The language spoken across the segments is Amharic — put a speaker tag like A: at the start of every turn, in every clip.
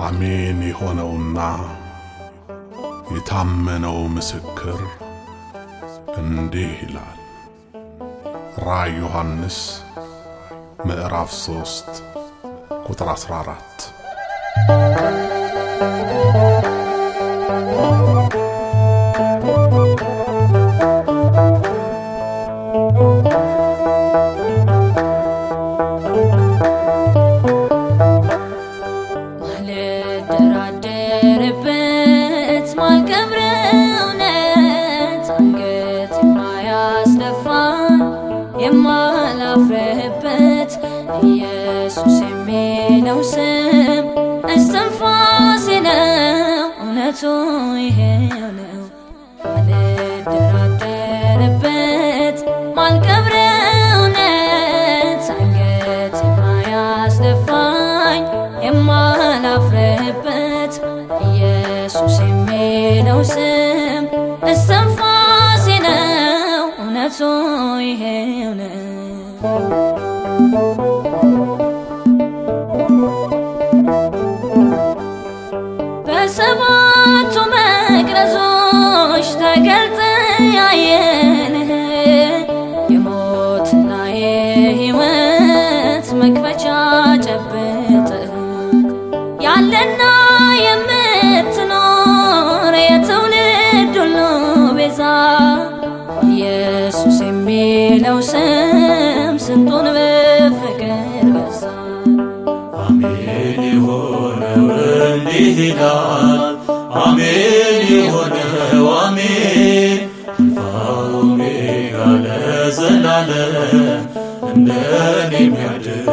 A: አሜን የሆነውና የታመነው ምስክር እንዲህ ይላል። ራእይ ዮሐንስ ምዕራፍ 3 ቁጥር 14
B: ማልደራደርበት ማልቀብረው እውነት አንገት የማያስደፋን የማላፍርበት ኢየሱስ የሚለው ስም እስትንፋሴ ነው። እውነቱ ይሄው ነው። ማልደራደርበት ማልቀብረው እውነት አንገት የማያስደፋኝ የማላፍርበት ኢየሱስ የሚለው ስም እስትንፋሴ ነው። እውነቱ ይሄው ነው። በሰባቱ መቅረዞች ተገልጠ ያየንህ የሞትና የሕይወት መክፈቻ ጨብጠህ ያለና የምትኖር የትውልድ ሁሉ ቤዛ ኢየሱስ የሚለው ስም ስንቱን በፍቅር በዛ
C: አሜን የሆነው እንዲህ ይላል። አሜን የሆነው አሜን አልፋ ኦሜጋ ለዘላለም እንደኔ የሚያድን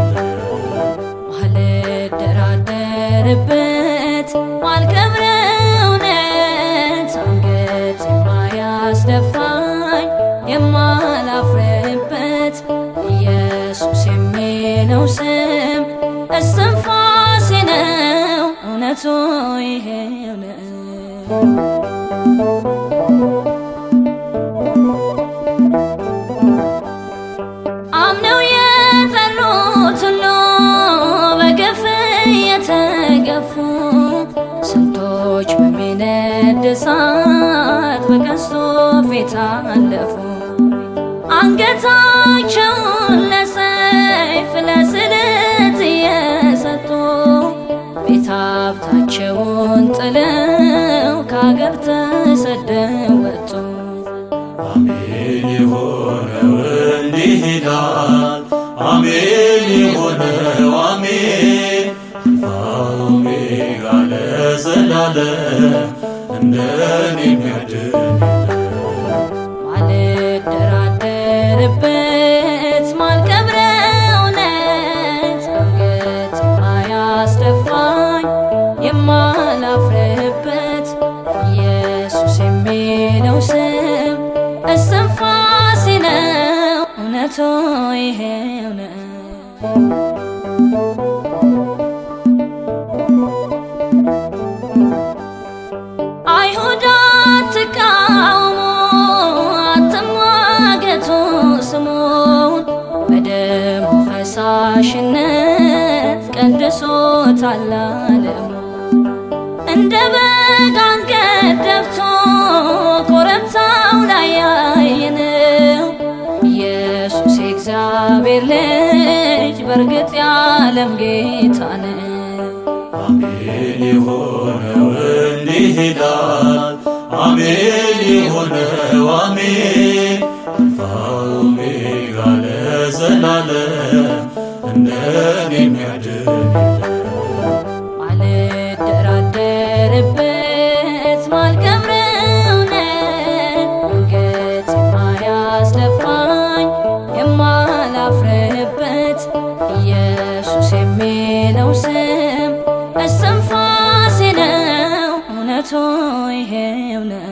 B: ማልደራደርበት ማልቀብረው እውነት አንገት የማያስደፋኝ የማላፍርበት ኢየሱስ የሚለው ስም እስትንፋሴ ነው። እውነቱ ይሄው ነው። አምነው የጠሩት ሁሉ በግፍ የተገፉ ስንቶች በሚነድ እሳት በቀስቱ ፊት አለፉ። አንገታቸውን ለሰይፍ ለስለት እየሰጡ ቤት ሀብታቸውን ጥለው ከአገር ተሰደው ወጡ።
C: አሜን የሆነው እንዲህ ይላል። አሜን የሆነው አሜን አልፋ ኦሜጋ ለዘላለም እንደኔ የሚያድን
B: ማልደራደርበት ማልቀብረው እውነት አንገት የማያስደፋኝ የማላፍርበት ኢየሱስ የሚለው ስም እስትንፋሴ ነው። እውነቱ ይሄው ነው። አይሁድ አትቃውሙ፣ አትሟገቱ ስሙን በደሙ ፈሳሽነት ቀድሶታል ዓለሙ። እንደ በግ አንገት ደፍቶ ኮረብታው ላይ ያየነው ኢየሱስ የእግዚአብሔር ልጅ በእርግጥ የዓለም ጌታ ነው።
C: አሜን የሆነው እንዲህ ይላል። አሜን የሆነው አሜን አልፋ ኦሜጋ ለዘላለም እንደኔ የሚያድን
B: ማልደራደርበት ማልቀብረው እውነት አንገት የማያስደፋኝ የማላፍርበት ኢየሱስ የሚለው ስም እስትንፋሴ ነው። እውነቱ ይሄው ነው።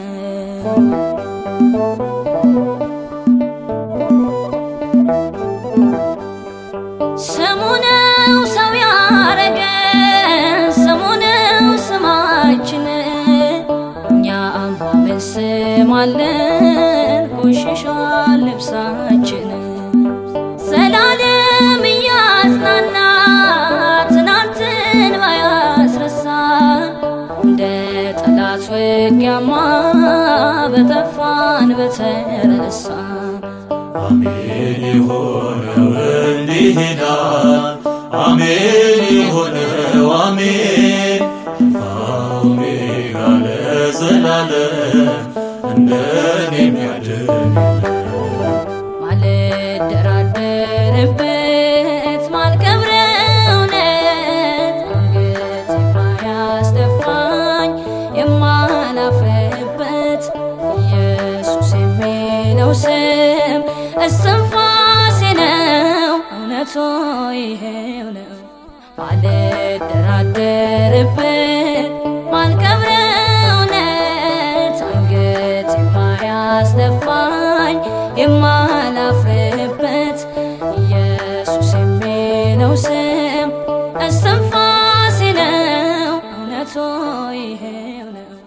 B: ስሙ ነው ሰው ያረገን፣ ስሙ ነው ስማችን። እኛም በምን ስም አለን ቆሽሿል ልብሳችን። ዘላለም እያጽናና ትናንትን ባያስረሳ ውጊያማ በጠፋን በተረሳን
C: አሜን የሆነው እንዲህ ይላል። አሜን የሆነው አሜን አልፋ ኦሜጋ ለዘላለም እንደኔ የሚያድን
B: ማልደራደርበት ማልቀብረው እውነት አንገት የማያስደፋኝ የማላፍርበት ኢየሱስ የሚለው ስም እስትንፋሴ ነው፣ እውነቱ ይሄው ነው። ማልደራደርበት ማልቀብረው እውነት አንገት የማያስደፋኝ የማላፍርበት ኢየሱስ የሚለው ስም እስትንፋሴ ነው፣ እውነቱ ይሄው ነው።